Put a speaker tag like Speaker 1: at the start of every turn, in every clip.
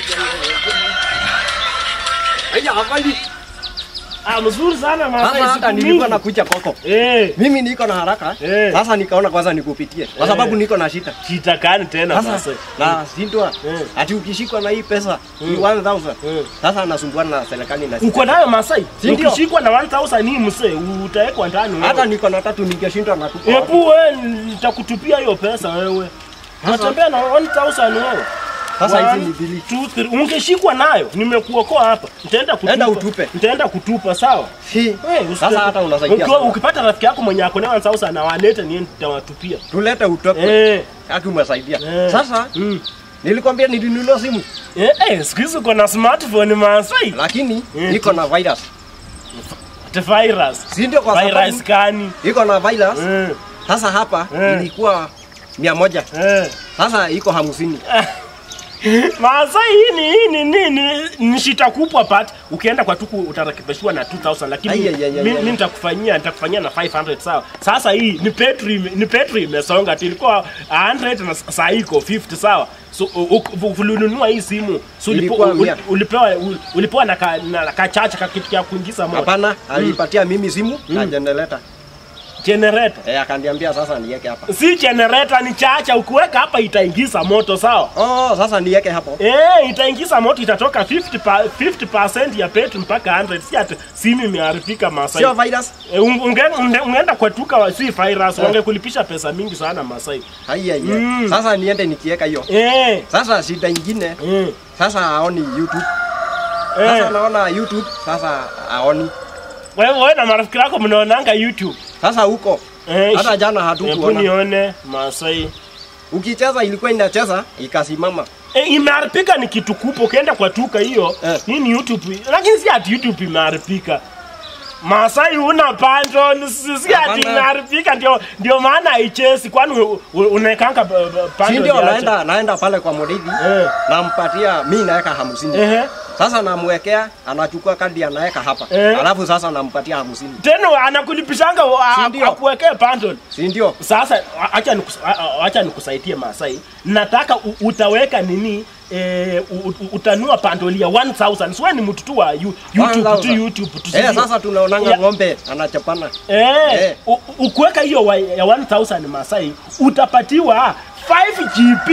Speaker 1: Haya afali.
Speaker 2: Ah, mzuri sana
Speaker 1: Sasa
Speaker 2: Masai.
Speaker 1: hata
Speaker 2: siku
Speaker 1: nilikuwa
Speaker 2: mingi.
Speaker 1: nakuja kwako.
Speaker 2: Eh,
Speaker 1: Mimi niko na haraka.
Speaker 2: Eh.
Speaker 1: Sasa nikaona kwanza nikupitie kwa
Speaker 2: Eh.
Speaker 1: sababu niko na shida.
Speaker 2: shida gani tena
Speaker 1: Sasa
Speaker 2: Masai?
Speaker 1: na sindwa
Speaker 2: Eh.
Speaker 1: ati ukishikwa na hii pesa ni 1000.
Speaker 2: Eh.
Speaker 1: Sasa anasumbuana na serikali na
Speaker 2: Uko nayo Masai?
Speaker 1: Si ndio?
Speaker 2: Ukishikwa na 1000 ni msee, utawekwa ndani wewe.
Speaker 1: hata niko na tatu ningeshindwa na tuko. wapi?
Speaker 2: Hebu wewe nitakutupia hiyo pesa wewe. Unatembea na 1000 wewe.
Speaker 1: Sasa hizi
Speaker 2: One,
Speaker 1: ni bili.
Speaker 2: two, three. Ungeshikwa nayo, nimekuokoa hapa. Nitaenda kutupa.
Speaker 1: Enda utupe.
Speaker 2: Nitaenda kutupa, sawa?
Speaker 1: Si.
Speaker 2: Eh, usite-
Speaker 1: Sasa hata unasaidia
Speaker 2: Ukiwa-
Speaker 1: sana.
Speaker 2: Ukipata rafiki yako mwenye ako na 1000 na walete niende nitawatupia.
Speaker 1: Tulete utoke.
Speaker 2: Eh.
Speaker 1: Haki umesaidia.
Speaker 2: Eh.
Speaker 1: Sasa
Speaker 2: Mm.
Speaker 1: nilikwambia nilinunua simu
Speaker 2: Eh, eh, siku hizi uko na smartphone Masai.
Speaker 1: lakini
Speaker 2: Eh.
Speaker 1: iko na virus.
Speaker 2: Ati virus.
Speaker 1: Si ndio kwa
Speaker 2: Virus
Speaker 1: sababu
Speaker 2: gani?
Speaker 1: iko na virus.
Speaker 2: Eh.
Speaker 1: Sasa hapa
Speaker 2: Eh.
Speaker 1: ilikuwa mia moja.
Speaker 2: Eh.
Speaker 1: Sasa iko hamsini.
Speaker 2: Masai hii ni hii ni nini? Ni shita kubwa pat. Ukienda kwa tuku utarakibishwa na 2000 lakini
Speaker 1: Ai, ai, ai, ai,
Speaker 2: mi-
Speaker 1: ai.
Speaker 2: mimi nitakufanyia nitakufanyia na 500 sawa. Sasa hii ni petri ime- ni petri imesonga tu ilikuwa 100 na saa hii iko 50 sawa. So u- u- ulinunua hii simu so ulipo,
Speaker 1: Ilikuwa
Speaker 2: ul-
Speaker 1: mia.
Speaker 2: ulipewa ul- ulipewa na ka, na kachacha ka kitu ya kuingiza moto.
Speaker 1: Hapana, alipatia mimi simu na generator.
Speaker 2: Generator.
Speaker 1: Eh, akaniambia sasa niweke hapa.
Speaker 2: Si generator ni chacha ukiweka hapa itaingiza moto sawa.
Speaker 1: Oh, sasa niweke hapo.
Speaker 2: Eh, itaingiza moto itatoka 50 pa, 50% ya petri mpaka 100 si ati simu imeharibika Masai.
Speaker 1: Sio virus.
Speaker 2: Eh, un- unge- unge- ungeenda kwa tuka wa si virus wangekulipisha pesa mingi sana Masai.
Speaker 1: Haya ya.
Speaker 2: Mm.
Speaker 1: Sasa niende nikiweka hiyo.
Speaker 2: Eh,
Speaker 1: Sasa shida ingine,
Speaker 2: eh,
Speaker 1: sasa aoni YouTube. Sasa
Speaker 2: eh.
Speaker 1: naona YouTube, sasa aoni.
Speaker 2: Wewe wewe na marafiki yako mnaonanga YouTube.
Speaker 1: Sasa huko
Speaker 2: Eh,
Speaker 1: hata
Speaker 2: shi-
Speaker 1: jana
Speaker 2: Hebu
Speaker 1: hatukuona.
Speaker 2: nione Masai.
Speaker 1: Ukicheza ilikuwa inacheza ikasimama.
Speaker 2: Eh, imeharibika ni kitu kubwa ukienda kwa tuka hiyo
Speaker 1: Eh.
Speaker 2: hii ni youtube lakini si ati youtube imeharibika Masai una bundle si si ati
Speaker 1: Hapana.
Speaker 2: imeharibika ndio ndio maana haichezi kwani u- u- unaekanga b- b-
Speaker 1: Si
Speaker 2: bundle
Speaker 1: ndio
Speaker 2: yache?
Speaker 1: naenda naenda pale kwa Murithi
Speaker 2: Eh.
Speaker 1: nampatia mimi naweka hamsini.
Speaker 2: Ehe.
Speaker 1: Sasa namwekea anachukua kadi anaweka hapa.
Speaker 2: Eh.
Speaker 1: Alafu sasa nampatia hamsini.
Speaker 2: Tena anakulipishanga wa-
Speaker 1: Si
Speaker 2: a-
Speaker 1: ndio?
Speaker 2: akuwekee bundle
Speaker 1: Si ndio?
Speaker 2: sasa a- acha nikus- a- a- acha nikusaidie Masai nataka u- utaweka nini eh, u- u- utanua bundle ya 1000 siwe ni mtu tu wa you- YouTube tu
Speaker 1: 1000.
Speaker 2: YouTube tu
Speaker 1: Eh,
Speaker 2: sijui.
Speaker 1: sasa tunaonanga
Speaker 2: Ya-
Speaker 1: ng'ombe anachapana.
Speaker 2: Eh,
Speaker 1: Eh.
Speaker 2: u- u- ukiweka hiyo wa- ya 1000 Masai utapatiwa 5 GB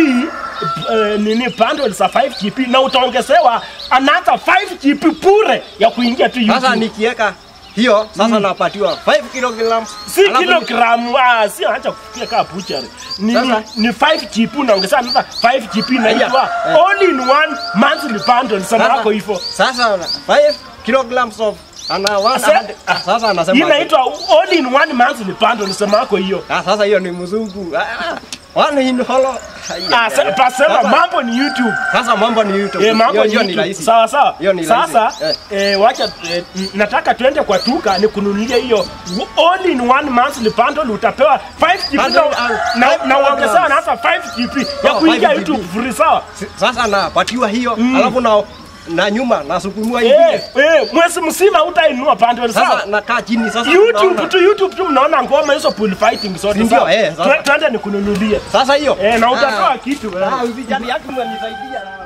Speaker 2: uh, nini bundle za 5 GB na utaongezewa another 5 GB bure ya kuingia tu
Speaker 1: Sasa
Speaker 2: YouTube.
Speaker 1: nikiweka hiyo sasa napatiwa 5 kilograms.
Speaker 2: Si
Speaker 1: Alafu ni-
Speaker 2: kilogramu ah, si acha kufikia kama butchery. Ni,
Speaker 1: Sasa-
Speaker 2: ni 5 GB unaongeza another 5 GB inaitwa
Speaker 1: eh.
Speaker 2: all in one monthly bundle sana
Speaker 1: Sasa-
Speaker 2: yako hivyo.
Speaker 1: Sasa 5 kilograms of ana wana
Speaker 2: Sasa-
Speaker 1: ah, sasa anasema
Speaker 2: Hii inaitwa all in one monthly bundle sema yako hiyo.
Speaker 1: ah, sasa hiyo ni mzungu. Ah, one in hollow. Ai,
Speaker 2: Ah,
Speaker 1: ai,
Speaker 2: sa-
Speaker 1: ai.
Speaker 2: pasema
Speaker 1: Sasa-
Speaker 2: mambo ni YouTube.
Speaker 1: Sasa mambo ni YouTube.
Speaker 2: Eh, mambo
Speaker 1: Hiyo-
Speaker 2: ni
Speaker 1: hiyo ni
Speaker 2: YouTube.
Speaker 1: rahisi.
Speaker 2: Sawa sawa.
Speaker 1: Hiyo ni rahisi.
Speaker 2: Sasa eh, wacha eh, n- nataka tuende kwa tuka ni kununulia hiyo all in one monthly bundle utapewa 5 GB
Speaker 1: Bundle,
Speaker 2: na
Speaker 1: ah,
Speaker 2: na,
Speaker 1: five
Speaker 2: na uongezewa
Speaker 1: kilograms.
Speaker 2: na hasa 5 GB ya
Speaker 1: Oh,
Speaker 2: kuingia
Speaker 1: 5
Speaker 2: YouTube
Speaker 1: GB.
Speaker 2: free sawa.
Speaker 1: Si- Sasa napatiwa hiyo alafu na na nyuma nasukumua
Speaker 2: Eh,
Speaker 1: ingine.
Speaker 2: eh, mwezi mzima utainua bundle sawa.
Speaker 1: Sasa nakaa chini sasa.
Speaker 2: YouTube
Speaker 1: tunaona.
Speaker 2: tu YouTube tu mnaona ngoma hizo pool fighting zote
Speaker 1: Si ndio,
Speaker 2: sawa.
Speaker 1: eh, sasa.
Speaker 2: Twe- Twende nikununulie.
Speaker 1: Sasa hiyo.
Speaker 2: Eh, na
Speaker 1: Ah.
Speaker 2: utatoa kitu. eh.
Speaker 1: Ah, usijali yake mwanisaidia.